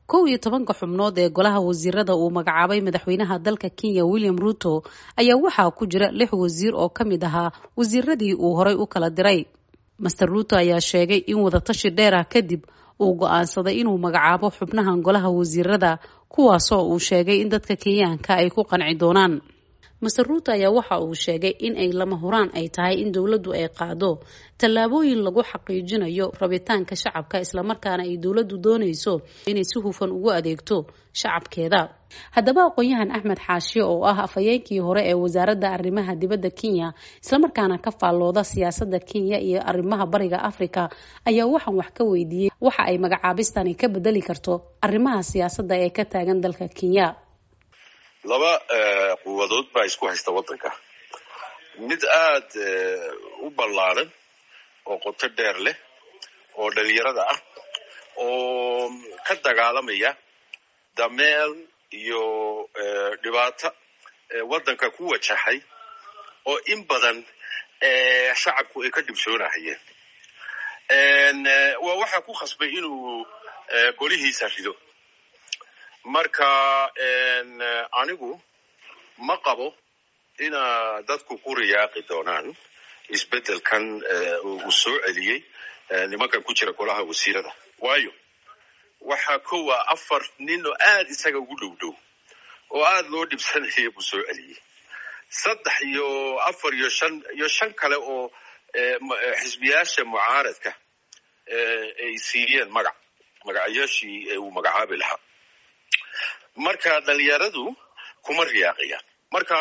kow iyo tobanka xubnood ee golaha wasiirada uu magacaabay madaxweynaha dalka kenya william ruto ayaa waxaa ku jira lix wasiir oo ka mid ahaa wasiiradii uu horay u kala diray master ruto ayaa sheegay in wadatashi dheer ah kadib uu go-aansaday inuu magacaabo xubnahan golaha wasiirada kuwaasoo uu sheegay in dadka kenyaanka ay ku qanci doonaan master ruto ayaa waxa uu sheegay in ay lama huraan ay tahay in dowladdu ay qaado tallaabooyin lagu xaqiijinayo rabitaanka shacabka islamarkaana ay dowladdu doonayso inay si hufan ugu adeegto shacabkeeda haddaba aqoon-yahan axmed xaashiye oo ah afhayeenkii hore ee wasaaradda arrimaha dibadda kenya islamarkaana ka faallooda siyaasadda kenya iyo arrimaha bariga africa ayaa waxaan wax ka weydiiyey waxa ay magacaabistani ka bedeli karto arrimaha siyaasadda ee ka taagan dalka kenya laba quwadood baa isku haysta waddanka mid aada u ballaaran oo qoto dheer leh oo dhalinyarada ah oo ka dagaalamaya dameel iyo dhibaato waddanka ku wajahay oo in badan shacabku ay ka dhibsoonahayeen waa waxaa ku khasbay inuu golihiisa rido marka anigu ma qabo ina dadku ku riyaaqi doonaan isbeddelkan uu soo celiyey nimankan ku jira golaha wasiirada waayo waxaa kowa afar nin oo aada isaga ugu dhow dhow oo aada loo dhibsanaya buu soo celiyey saddex iyo afar iyo shan iyo shan kale oo xisbiyaasha mucaaradka ay siiyeen magac magacyaashii uu magacaabi lahaa marka dhalinyaradu kuma riyaaqayaan marka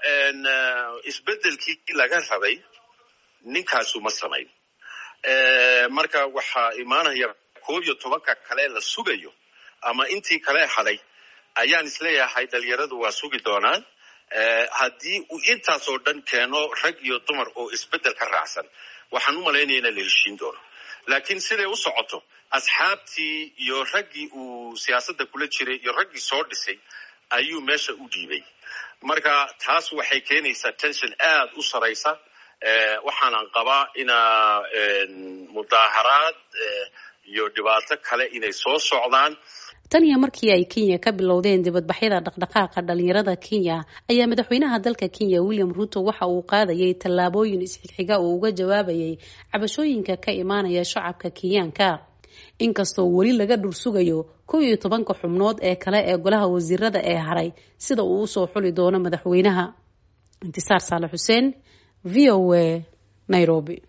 isbeddelkii laga rabay ninkaasu ma samayn marka waxaa imaanaya koob iyo tobanka kale la sugayo ama intii kale hadhay ayaan isleeyahay dhalinyaradu waa sugi doonaan haddii uu intaasoo dhan keeno rag iyo dumar oo isbeddel ka raacsan waxaan u malaynaya ina la heshiin doono laakiin siday u socoto asxaabtii iyo raggii uu siyaasadda kula jiray iyo raggii soo dhisay ayuu meesha u dhiibay marka taas waxay keenaysaa tension aada u saraysa waxaanan qabaa ina mudaaharaad iyo dhibaato kale inay soo socdaan tan iyo markii ay kenya ka bilowdeen dibadbaxyada dhaqdhaqaaqa dhalinyarada kenya ayaa madaxweynaha dalka kenya william ruto waxa uu qaadayay tallaabooyin isxigxiga uu uga jawaabayay cabashooyinka ka imaanaya shacabka kenyaanka inkastoo weli laga dhursugayo kow iyo tobanka xubnood ee kale ee golaha wasiirada ee haray sida uu usoo xuli doono madaxweynaha intisaar saale xuseen v o a nairobi